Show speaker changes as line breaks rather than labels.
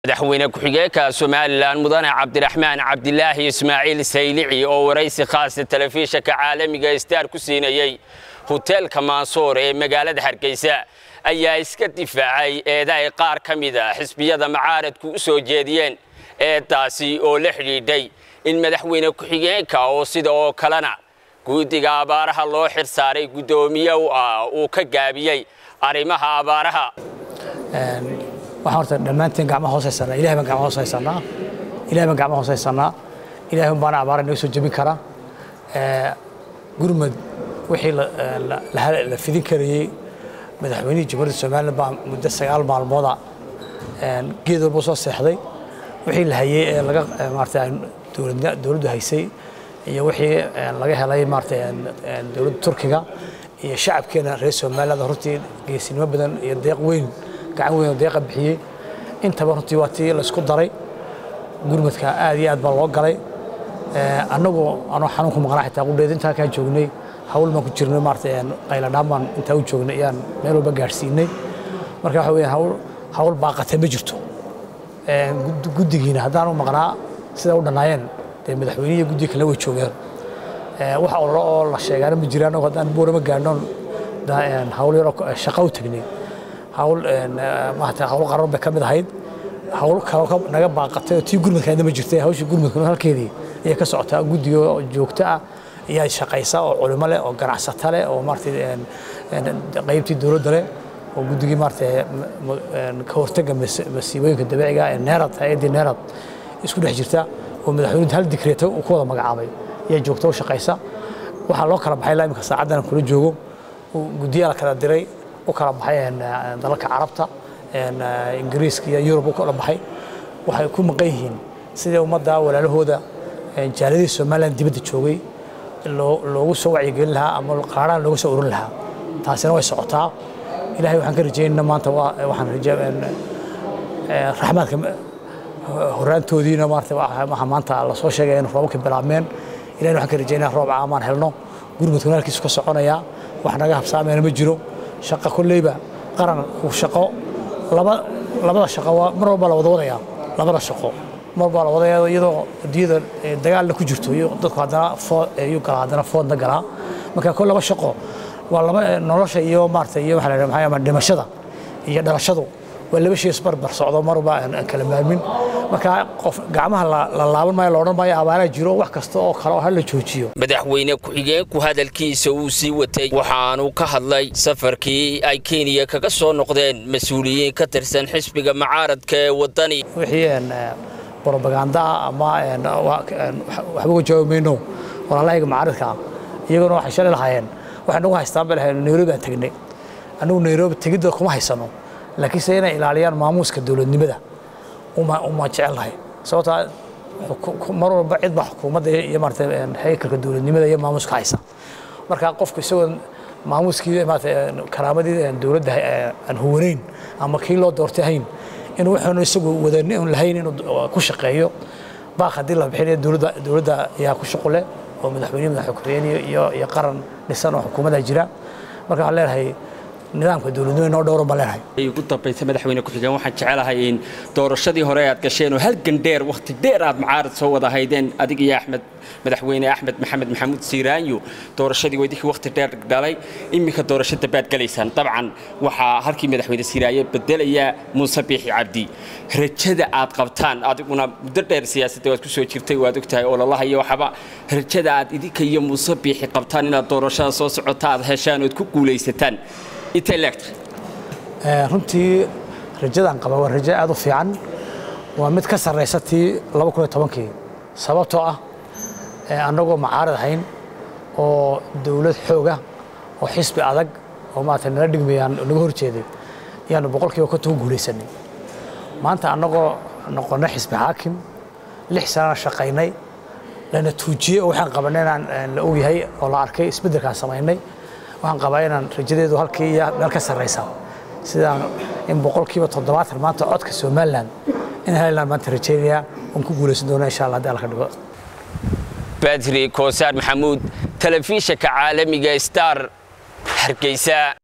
madaxweyne ku-xigeenka somalilan mudane cabdiraxmaan cabdilaahi ismaaciil saylici oo waraysi khaasa telefishanka caalamiga star ku siinayey hoteelka maansoor ee magaalada hargeysa ayaa iska difaacay eeda ay qaar ka mida xisbiyada macaaradku u soo jeediyeen eedaasi oo la xidhiidhay in madaxweyne ku-xigeenka oo sida oo kalena guddiga abaaraha loo xirsaaray guddoomiye u ah uu ka gaabiyey arrimaha abaaraha
waxaan horta dhammaanteen gacmaha hoos haysanaa ilahay baan gacmaha hoos haysanaa ilahay baan gacmaha hoos haysanaa ilahay baana abaara naga soo jebin kara gurmad wixii la fidin karayey madaxweynihii jamhuuriyadda somaliland baa muddo sagaal maalmooda geed walba soo seexday wixii la hayey ee laga maarata dowladdu haysay iyo wixii laga helay maarata dowladda turkiga iyo shacabkeena reer somaliland runtii geesinimo badan iyo deeq weyn gacan weyn oo deeqa bixiyey intaba runtii waa tii la isku daray gurmadka aad iyo aad baa loo galay annagu anoo xanuunku maqnaa xitaa qudheed intaa kaa joognay hawl baan ku jirnay maarata qayladhaan baan intaa u joognay ayaan meel walba gaadhsiinay marka waxa weeyaan hawl hawl baaqatay ma jirto guddigiina haddaan u maqnaa sida u dhannaayeen dee madaxweynihi guddiga kale way joogeen wax ololo oo la sheegaana ma jiraan oo haddaan buurama gaadhnoon hawl yaroo shaqo u tegnay hawl maarata hawl qarar bay ka mid ahayd hawl kale naga baaqatay oo tii gurmadkaadna ma jirtay hawshii gurmadkuna halkeedii ayay ka socotaa guddiga oo joogto ah ayaa shaqaysa oo culimo leh oo ganacsato leh oo maarata qaybtii dowladda leh oo guddigii maarata ka hortagga masiibooyinka dabiiciga ee neerad hay-addii neerad isku dhex jirta oo madaxweynuhu hal dikreeto uu ku wada magacaabay ayaa joogto u shaqaysa waxaa loo kala baxay ilaa imika saacaddan kula joogo guddiyaa la kala diray u kala baxay dalalka carabta ingiriiska iyo yurub u kala baxay waxay ku maqan yihiin sidii ummadda walaalahooda jaaladii somaliland dibadda joogay loogu soo wacyigelin lahaa ama qaaraan looga soo urin lahaa taasina way socotaa ilahay waxaan ka rajaynana maanta waxaan raxmaadka horaantoodiina maarata waxa maanta lasoo sheegaya in roobabka bilaabmeen ilahay waxaan ka rajaynaa roob caamaan helno gurmudkuna halkiisu ka soconaya wax naga habsaamayna ma jiro shaqa kolleyba qaran uu shaqo labada shaqo mar walba la wada wadaya labada shaqo mar walba la wadaya iyadoo adduunyada dagaalna ku jirto iyo dadku haddana food ayuu galaa haddana foodna galaa marka kol laba shaqo waa laba nolosha iyo maarata iyo waxa la yidhaha maxaa dhimashada iyo dhalashadu waa laba shay isbarbar socdo mar walba aan kala maarmin marka qof gacmaha la laaban maayo la odhan maayo abaaraha jiro wax kasta oo kale oo hala joojiyo
madaxweyne ku-xigeenku hadalkiisa uu sii watay waxaanu ka hadlay safarkii ay kenya kaga soo noqdeen mas-uuliyiin ka tirsan xisbiga macaaradka ee waddani
wixii brobagandaa ama waxba uga jawaabi mayno walaalahayga macaaradka iyaguna waxay shalay lahaayeen waxay nagu haystaan bay lahayn nairobi aan tegnay annagu nairobi tegidda kuma haysano laakiinse inay ilaaliyaan maamuuska dowladnimada uma jecelnahay sababtaa mar walba cid baa xukuumadda iyo maarata haykalka dowladnimada iyo maamuuska haysa marka qofku isagoo maamuuskii maarata karaamadii dowladda aan huwanayn ama kii loo doortay hayn inuu wuxuunu isagu wadani un lahayn inuu ku shaqeeyo baaq haddii la bixinayo dowladda dowladda ayaa ku shaqo leh oo madaxweyne madaxweyne ku-xigeen iyo iyo qaran dhisan oo xukuumadda jira marka waxaan leenahay nidaamka dowladnimo inoo dhowran baan leenahay
ugu dambaysa madaxweyne ku-xigeen waxaan jecelahay in doorashadii hore aad gasheen oo halgan dheer wakhti dheer aad macaarad soo wada haydeen adig iyo axmed madaxweyne axmed maxamed maxamuud siiraanyo doorashadii weydinkii wakhti dheer dhalay iminka doorashada baad galaysaan dabcan waxaa halkii madaxweyne siiraaye bedelaya muuse biixi cabdi rajada aad qabtaan adiguna muddo dheer siyaasadda waad ku soo jirtay waad ogtahay ololaha iyo waxaba rajada aad idinka iyo muuse biixi qabtaan inaad doorashada soo socota aad heshaan ood ku guulaysataan
runtii rajadaan qaba waa rajo aad u fiican waa mid ka sarraysa tii kii sababtoo ah annagoo macaarad ahayn oo dowlad xooga oo xisbi adag oo maarata nala dhigmayaan naga hor jeeday ayaanu boqolkiiba konton ku guulaysanay maanta annagoo noqonnay xisbi xaakim lix sanana shaqaynay lana tuujiyey oo waxaan qabanay inaan la ogyahay oo la arkay isbeddelkaan samaynay waxaan qabaa inaan rajadeedu halkii iyo meel ka sarraysa sidaan in boqolkiiba toddobaatan maanta codka somalilan in helaan maanta rajaynayaa oon ku guulaysan doona insha allah haddii alla ka dhigo
badri koosaar maxamuud telefishanka caalamiga star hargeysa